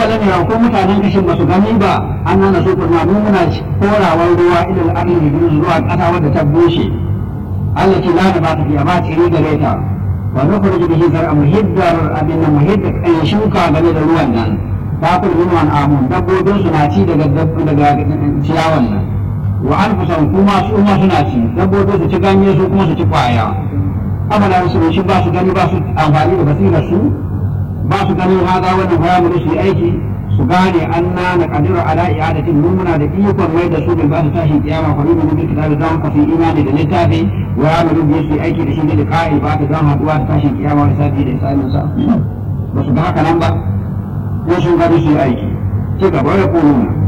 awalam ya ko mutanen kashin ba su gani ba an nana su kuma mu muna korawar ruwa ila al-ardi zuwa kasa wadda ta bushe Allah ce la da ba ta fiya ba tsiri gare ta wa nukhrij bihi zar'a muhiddar abin nan muhiddar kan shuka game da ruwan nan ta kullu min amun dabbobin su na ci daga daga ciyawan nan wa anfusan kuma su ma suna ci dabbobin su ci ganye su kuma su ci kwaya amala su shi ba su gani ba su amfani da basirar su ba su ganin hada wannan bayanin su yi aiki su gane anna na kadiru ala i'adatin mun muna da ikon mai da su bil ba su tashi kiyama fa min bil kitabi dan ka fi imani da littafi wa ya mu bi su yi aiki da shi da kai ba ta dan haduwa da tashi kiyama da sabi da isamin sa ba su ga haka nan ba ko sun gani su yi aiki ci gaba da kuma